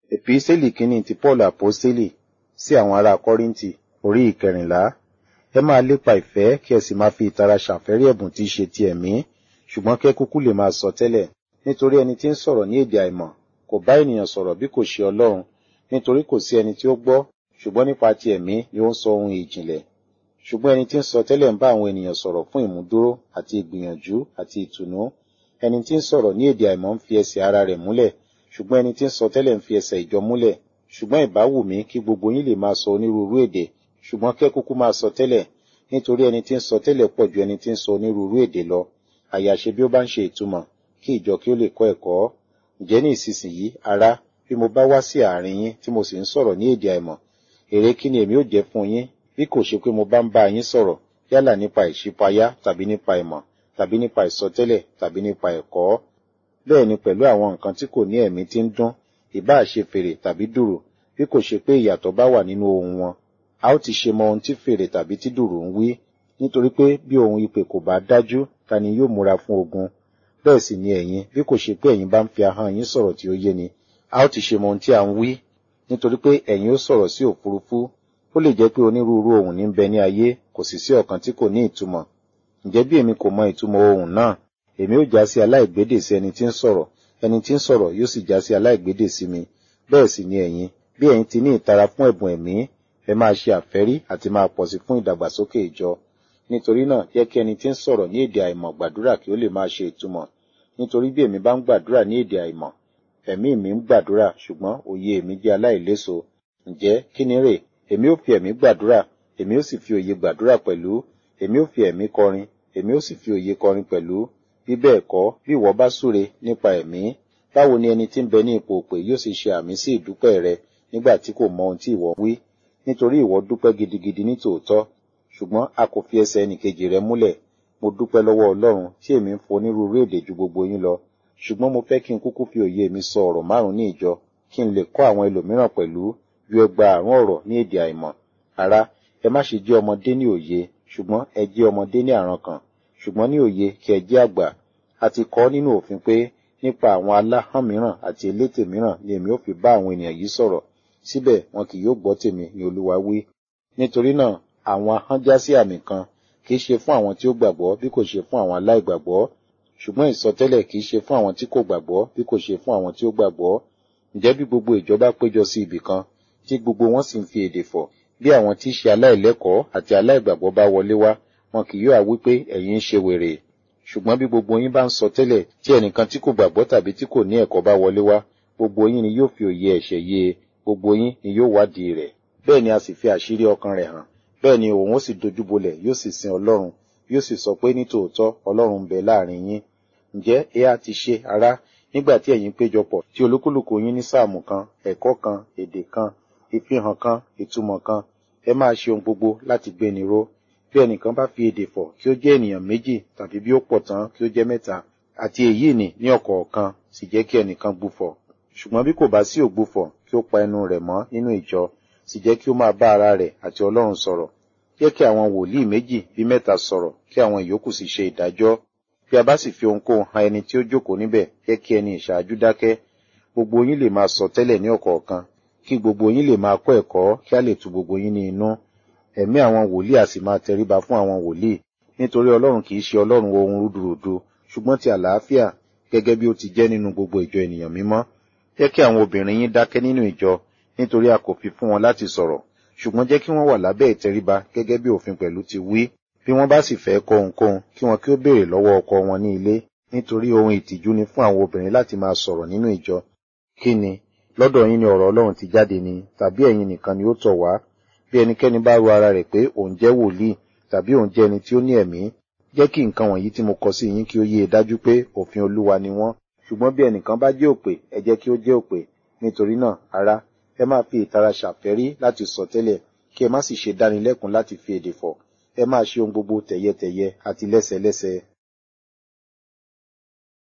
Èpísẹ́lì kínní ti Paul Àpọ́sítélì sí àwọn ará Kọ́ríńtì orí ìkẹrìnlá. Ẹ máa lépa ìfẹ́ kí ẹ sì máa fi ìtara ṣàfẹ́rí ẹ̀bùn tí í ṣe ti ẹ̀mí, ṣùgbọ́n kí ẹ kúkú lè máa sọ tẹ́lẹ̀. Nítorí ẹni tí ń sọ̀rọ̀ ní èdè àìmọ̀ kò bá ènìyàn sọ̀rọ̀ bí kò ṣe Ọlọ́run, nítorí kò sí ẹni tí ó gbọ́, ṣùgbọ́n nípa ti ẹ̀mí ni ó ń sọ ohun ìjìnlẹ̀. Ṣùgbọ́n ẹni tí ń sọ tẹ́lẹ̀ ń bá àwọn ènìyàn sọ̀rọ̀ fún ìmúdúró àti ìgbìyànjú àti ìtùnú. Ẹni tí ń sọ̀rọ̀ ní èdè àìmọ̀ ń fi ẹsẹ̀ ara rẹ̀ múlẹ̀, ṣùgbọ́n ẹni tí ń sọ tẹ́lẹ̀ ń fi ẹsẹ̀ ìjọ múlẹ̀. Ṣùgbọ́n ìbá wù mí kí gbogbo yín lè máa sọ onírúurú èdè, ṣùgbọ́n kẹ́ kúkú máa sọ tẹ́lẹ̀, nítorí ẹni tí ń sọ tẹ́lẹ̀ pọ̀ ju ẹni tí ń sọ onírúurú èdè lọ. Àyàṣe bí ó bá ń ṣe ìtumọ̀, kí ìjọ kí ó lè kọ́ ẹ̀kọ́. Ǹjẹ́ ní ìsinsìnyí, ará, bí mo bá wá sí àárín yín tí mo sì ń sọ̀rọ̀ ní èdè àìmọ̀, èrè kí ni èmi ó jẹ́ fún yín, bí kò ṣe pé mo bá ń bá yín sọ̀rọ̀, yálà nípa ìṣípayá tàbí nípa ìmọ̀, tàbí nípa ìsọtẹ́lẹ̀ tàbí nípa ẹ̀kọ́. Bẹ́ẹ̀ ni pẹ̀lú àwọn nǹkan tí kò ní ẹ̀mí tí ń dún, ìbáà ṣe fèrè tàbí dùrù, bí kò ṣe pé ìyàtọ̀ bá wà nínú ohùn wọn. A ó ti ṣe mọ ohun tí fèrè tàbí tí dùrù ń wí, nítorí pé bí ohun ìpè kò bá dájú, ta ni yóò múra fún ogun? Bẹ́ẹ̀ sì ni ẹ̀yin, bí kò ṣe pé ẹ̀yin bá ń fi ahọ́n yín sọ̀rọ̀ tí ó yé ni, a ó ti ṣe mọ ohun tí a ń wí, nítorí pé ẹ̀yin ó sọ̀rọ̀ sí òfurufú. Ó lè jẹ́ pé onírúurú ohùn ní ń bẹ ní ayé, kò sì sí ọ̀kan tí kò ní ìtumọ̀. Ǹjẹ́ bí èmi kò mọ ìtumọ̀ ohùn náà, èmi ó já sí aláìgbédè sí ẹni tí ń sọ̀rọ̀, ẹni tí ń sọ̀rọ̀ yóò sì já sí aláìgbédè sí mi. Bẹ́ẹ̀ sì ni ẹ̀yin, bí ẹ̀yin ti ní ìtara fún ẹ̀bùn ẹ̀mí, ẹ máa ṣe àfẹ́rí àti máa pọ̀ sí fún ìdàgbàsókè ìjọ. Nítorí náà, jẹ́ kí ẹni tí ń sọ̀rọ̀ ní èdè àìmọ̀ gbàdúrà kí ó lè máa ṣe ìtumọ̀. Nítorí bí èmi bá ń gbàdúrà ní èdè àìmọ̀, ẹ̀mí mi ń gbàdúrà, ṣùgbọ́n òye èmi jẹ́ aláìléso. Ǹjẹ́ kí ni rè? Èmi ó fi ẹ̀mí gbàdúrà, èmi ó sì fi òye gbàdúrà pẹ̀lú. Èmi ó fi ẹ̀mí kọrin, èmi ó sì fi òye kọrin pẹ̀lú. Bí bẹ́ẹ̀ kọ́, bí ìwọ bá súre nípa ẹ̀mí, báwo ni ẹni tí ń bẹ ní ipò òpè yóò sì ṣe àmì sí ìdúpẹ́ rẹ nígbà tí kò mọ ohun tí ìwọ wí? Nítorí ìwọ dúpẹ́ gidigidi ní tòótọ́, ṣùgbọ́n a kò fi ẹsẹ̀ ẹnìkejì rẹ múlẹ̀. Mo dúpẹ́ lọ́wọ́ Ọlọ́run tí èmi ń fọ onírúurú èdè ju gbogbo yín lọ. Ṣùgbọ́n mo fẹ́ kí n kúkú fi òye mi sọ ọ̀rọ̀ márùn-ún ní ìjọ, kí n lè kọ́ àwọn ẹlòmíràn pẹ̀lú ju ẹgbàárún ọ̀rọ̀ ní èdè àìmọ̀. Ará, ẹ má ṣe jẹ́ ọmọdé ní òye, ṣùgbọ́n ẹ jẹ́ ọmọdé ní àrankàn. Ṣùgbọ́n ní òye kí ẹ jẹ́ àgbà. A ti kọ nínú òfin pé nípa àwọn aláhàn mìíràn àti elétè mìíràn ni èmi ó fi bá àwọn ènìyàn yìí sọ̀rọ̀. Síbẹ̀ wọn kì yóò gbọ́ tèmi ni Olúwa wí. Nítorí náà, àwọn ahọ́n já sí àmì kan, kì í ṣe fún àwọn tí ó gbàgbọ́ bí kò ṣe fún àwọn aláìgbàgbọ́. Ṣùgbọ́n ìsọtẹ́lẹ̀ kì í ṣe fún àwọn tí kò gbàgbọ́ bí kò ṣe fún àwọn tí ó gbàgbọ́. Ǹjẹ́ bí gbogbo ìjọ bá péjọ sí ibì kan, tí gbogbo wọn sì ń fi èdè fọ̀, bí àwọn tí í ṣe aláìlẹ́kọ̀ọ́ àti aláìgbàgbọ́ bá wọlé wá, wọn kì yóò wí pé ẹ̀yin ń ṣe wèrè. Ṣùgbọ́n bí gbogbo yín bá ń sọ tẹ́lẹ̀ tí ẹnìkan tí kò gbàgbọ́ tàbí tí kò ní ẹ̀kọ́ bá wọlé wá, gbogbo yín ni yóò fi òye ẹ̀ṣẹ̀ yé e, gbogbo yín ni yóò wádìí rẹ̀. Bẹ́ẹ̀ ni a sì fi àṣírí ọkàn rẹ̀ hàn. Bẹ́ẹ̀ ni òun ó sì dojúbolẹ̀ yóò sì sin Ọlọ́run, yóò sì sọ pé ní tòótọ́ Ọlọ́run ń bẹ láàrin yín. Ǹjẹ́ ẹ á ti ṣe ará nígbà tí ẹ̀yin péjọpọ̀ tí olúkúlùkù yín ní sáàmù kan, ẹ̀kọ́ kan, èdè kan, ìfihàn kan, ìtumọ̀ kan, ẹ máa ṣe ohun gbogbo láti gbéni ró. Bí ẹnìkan bá fi èdè fọ̀ kí ó jẹ́ ènìyàn méjì tàbí bí ó pọ̀ tán kí ó jẹ́ mẹ́ta, àti èyí nì ní ọ̀kọ̀ọ̀kan sì jẹ́ kí ẹnìkan gbúfọ̀. Ṣùgbọ́n bí kò bá sí ògbúfọ̀ kí ó pa ẹnu rẹ̀ mọ́ nínú ìjọ, sì jẹ́ kí ó máa bá ara rẹ̀ àti Ọlọ́run sọ̀rọ̀. Jẹ́ kí àwọn wòlíì méjì bí mẹ́ta sọ̀rọ̀ kí àwọn ìyókù sì ṣe ìdájọ́. Bí a bá sì fi ohunkóhun han ẹni tí ó jókòó níbẹ̀, jẹ́ kí ẹni ìṣáájú dákẹ́. Gbogbo yín lè máa sọ tẹ́lẹ̀ ní ọ̀kọ̀ọ̀kan, kí gbogbo yín lè máa kọ́ ẹ̀kọ́ kí a lè tu gbogbo yín ní inú. Ẹ̀mí àwọn wòlíì a sì máa tẹríba fún àwọn wòlíì, nítorí Ọlọ́run kì í ṣe Ọlọ́run ohun rúdurùdu, ṣùgbọ́n ti àlàáfíà, gẹ́gẹ́ bí ó ti jẹ́ nínú gbogbo ìjọ ènìyàn mímọ́. Jẹ́ kí àwọn obìnrin yín dákẹ́ nínú ìjọ, nítorí a kò fi fún wọn láti sọ̀rọ̀, ṣùgbọ́n jẹ́ kí wọ́n wà lábẹ́ ìtẹríba gẹ́gẹ́ bí òfin pẹ̀lú ti wí. Bí wọ́n bá sì fẹ́ kọ ohunkóhun, kí wọn kí ó béèrè lọ́wọ́ ọkọ wọn ní ilé, nítorí ohun ìtìjú ni fún àwọn obìnrin láti máa sọ̀rọ̀ nínú ìjọ. Kí ni? Lọ́dọ̀ yín ni ọ̀rọ̀ Ọlọ́run ti jáde ni, tàbí ẹ̀yin nìkan ni ó tọ̀ wá? Bí ẹnikẹ́ni bá ro ara rẹ̀ pé òun jẹ́ wòlíì, tàbí òun jẹ́ ẹni tí ó ní ẹ̀mí, jẹ́ kí nǹkan wọ̀nyí tí mo kọ sí yín kí ó yé e dájú pé òfin Olúwa ni wọ́n. Ṣùgbọ́n bí ẹnìkan bá jẹ́ òpè, ẹ jẹ́ kí ó jẹ́ òpè. Nítorí náà, ará, ẹ máa fi ìtara ṣàfẹ́rí láti sọ tẹ́lẹ̀, kí ẹ má sì ṣe dánilẹ́kun láti fi èdè fọ̀. Ẹ máa ṣe ohun gbogbo tẹ̀yẹtẹ̀yẹ àti lẹ́sẹlẹ́sẹ.